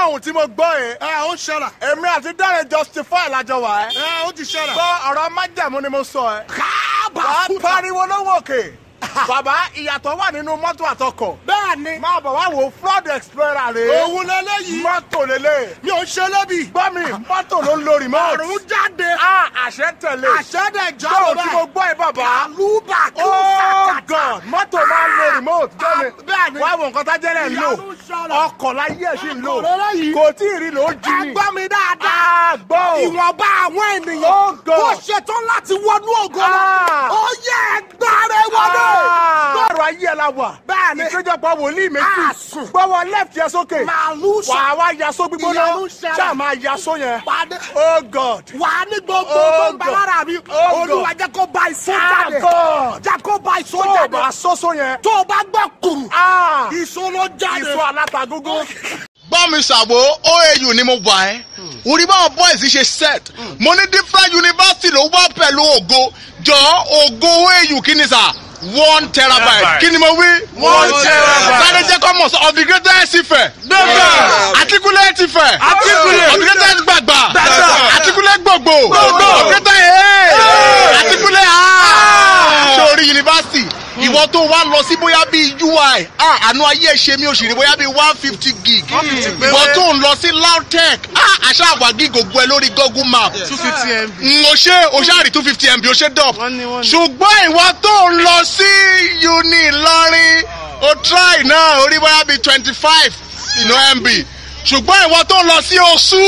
ohun tí mo gbọ́ yẹn. ẹ ó ṣẹlẹ̀. èmi àti Dáre justify lájọ wà ẹ́. ẹ ó ti ṣẹlẹ̀. gbọ́ ọ̀rọ̀ májàmú ni mo sọ ẹ́. káàbà wàá fúta. pariwo lówó òkè. bàbá ìyàtọ̀ wà nínú mọ́tò àtọkọ̀. bẹ́ẹ̀ ni. máa bọ̀ wá wo flood explorer rè é. òun lélẹ́yìí. mọ́tò lélẹ̀. mi ò ṣe lébi. gbọ́ mi mọ́tò ló ń lo remote. àrùn jáde. a àṣẹ tẹ̀lé. àṣẹ́dẹ̀ tó jáde tí mo gbọ́ ẹ bàbá. kàlúbà kí ó oh sàkàtà. god mọ́tò máa ń lo remote. Ah, bẹ́ẹ̀ ni. wá wo nǹkan tá jẹ́rẹ̀ ń lò. Ìyanu ṣẹlẹ̀. ọkọ̀ láyé ẹ̀ sì ń lò. Ọkọ̀ lélẹ́yìí. kò tí ì rí lò ó jí ni. ẹ gbọ́ mi dáadáa. àgbọ̀ o. ìwọ̀nba àwọn ènìyàn. Oh, God. tó ṣetán láti wọnú ògo lọ. Ah. ó yẹ ẹgbàre wọlé. Lọ́rọ̀ ayé ẹ̀ la wà. Bẹ́ẹ̀ ni. Ìpéjọpọ̀ wòlíì méjì. Àsùn. Gbọ́wọ́ left yẹn sókè. màálù Wà á wá yaso gbígbóná. Ìyanu ṣẹlẹ̀. Ṣáà máa yaso yẹn. Pàdé. Oh God. wà á ní gbogbo Oh, tó ń bẹ God. lára mi. Oh, olúwa God. jẹ́ kó bá ìsó Ah, jáde. God. jẹ́ kó bá ìsó Tó o jáde. bá sọ́sọ́ yẹn. tó o bá gbọ́ kùrù. Ah! ìsó ló jáde. Ìsọ alátagógó. gbọ́ mi ṣàbò oau ni mo wà ẹ́ orí báwọn boys ṣe set mo ní different university ló wá pẹ̀lú ògo jọ ògo oau kí ni sà one terabyte Terabyte. kí ni mo wí. One terabyte. sáré jẹ́ kọ́ mọ̀ sọ of the greatest Ifẹ̀. Gbẹ̀gbẹ̀. articulate Ifẹ̀. Articulate. of the greatest gbàgbà. Gbàgbà. articulate gbogbo. Gbogbo. of the greatest ee. articulate aa. sórí yunifásitì ìwọ tó wá lọ sí bóyá bíi ui ah, àánú ayé ẹ ṣe mí òṣèré bóyá bíi one fifty gig ìwọ tó ń lọ sí lautech ah, àṣà àwà gig ògbó ẹ lórí google map two fifty mb. n ò ṣe o ṣáà rí two fifty mb o ṣe dọ̀p Wọ́n ní, wọ́n ní. ṣùgbọ́n ìwọ tó ń lọ sí uni Ìlọrin o try náà orí bóyá bíi twenty five mb ṣùgbọ́n ìwọ tó ń lọ sí oṣù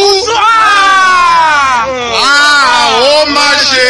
ah, ó má ṣe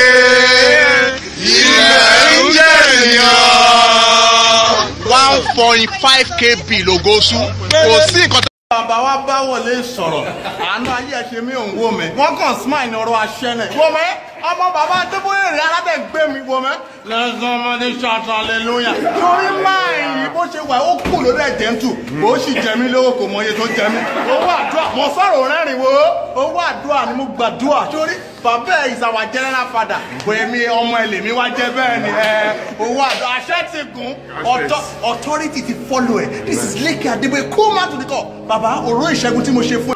ilẹ̀ ń jẹ́ ènìyàn one point five kb lògóṣù kò sí nǹkan tó. Bàbá wa bá wọlé sọ̀rọ̀. Àánú ayé ẹ̀ ṣe mí òun wò mí. Wọ́n kàn smile ní ọ̀rọ̀ aṣẹ́nẹ̀. Wò mẹ́, ọmọ bàbá Adébóyè rẹ̀ aládẹ̀ gbé mi wò mẹ́. Lẹ́sàn ọmọdé ṣàtọ̀ aleluya. Torí máa yìí bó ṣe wà ó kù lórí ẹ̀jẹ̀ ń tù. Bó sì jẹ mí lówó kò mọ iye tó jẹ mí. Owó àdúrà mo sọ̀rọ̀ rẹ́rìn wo. Owó àdúrà ni mo gbàdúrà. Torí bàbá ẹ̀ is our general father. Bòyẹ̀mí ọmọ ẹ̀ lèmi wá jẹ́ bẹ́ẹ̀ ni. ẹ, Owó àdúrà aṣẹ́ ti gùn. Author- Authority ti follow ẹ̀. This is Lékè Adébóyè cool man to the core. Bàbá òró ìṣẹ́gun tí mo ṣe fún ẹ.